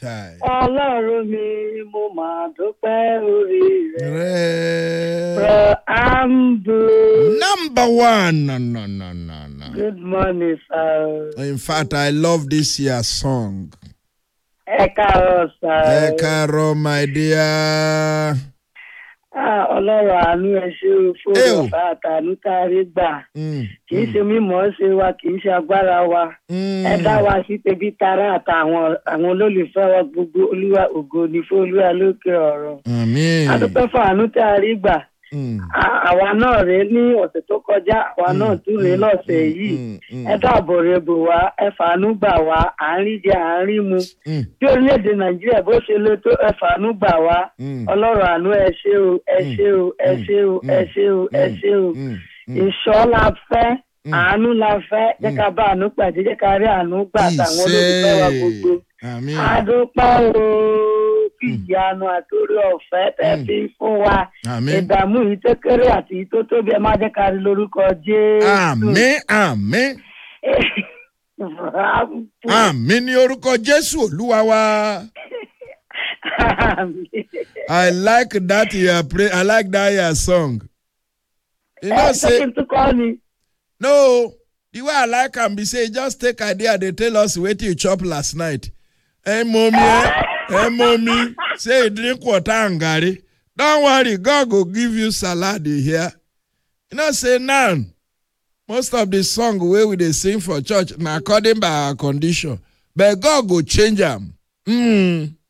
Chai. ọlọ́run mi mo máa dúpẹ́ orí rẹ̀. Re- Bro Ambu. Number one. No, no, no, no, no. Good morning, sir. In fact, I love this year's song. Ẹ káàárọ̀, sir. Ẹ káàárọ̀, my dear. Ah, Ọlọ́run àánú ẹ ṣé o Ẹ o. fóònù ọ̀fà àtàánú tá a rí gbà. Mm, Kì í ṣe mímọ́ ṣe wa, kì í ṣe agbára wa. mm. Ẹ dá wa sí tẹbí tará àtàwọn àwọn olólùfẹ́ wa gbogbo olúwa ògo ní fún olúwa lókè ọ̀run. Àmín. A dúpẹ́ fún àánú tá a rí gbà. Mm, À- Àwa náà rèé ní ọ̀sẹ̀ tó kọjá, àwa náà tún rèé lọ́sẹ̀ yìí. mm, mm, Ẹ dáàbò rẹ̀ bò wá, ẹ fàánú gbà wá, à ń rí jẹ, à ń rí mu. mm, bí orílẹ̀-èdè nàìjíríà bó ṣe lè tó ẹ̀fàánú gbà wá mm, ọlọ́run àánú ẹ ṣé o ẹ ṣé o ẹ ṣé o ẹ ṣé o ẹ ṣé o mm, mm. ìṣọ́ la fẹ́ Mm. àánú la fẹ́ jẹ́ ká bá àánú pàdé jẹ́ ká rí àánú gbà àtàwọn olólùfẹ́ wa gbogbo Àmín. adúpẹ́ o kí ìyanu àtòrí ọ̀fẹ́ tẹ́ Mm. fi fún wa Àmín. ìdààmú yìí tó kéré àti yìí tó tóbi ẹ má jẹ́ ká rí lórúkọ jésù. Àmín. Àmín. Àmín ní orúkọ Jésù Olúwa wa. I like that your pray. I like that your song. You know, ẹ ṣé say kí n tún kọ́ ni. no. The way I like am be say just take idea dey tell us wetin you chop last night. Hey mommy, eh? hey mommy, say you drink water and garri. Don't worry, God go give you salad you hear. You know say now, most of the song wey we dey sing for church na according by our condition, but God go change am. Mm.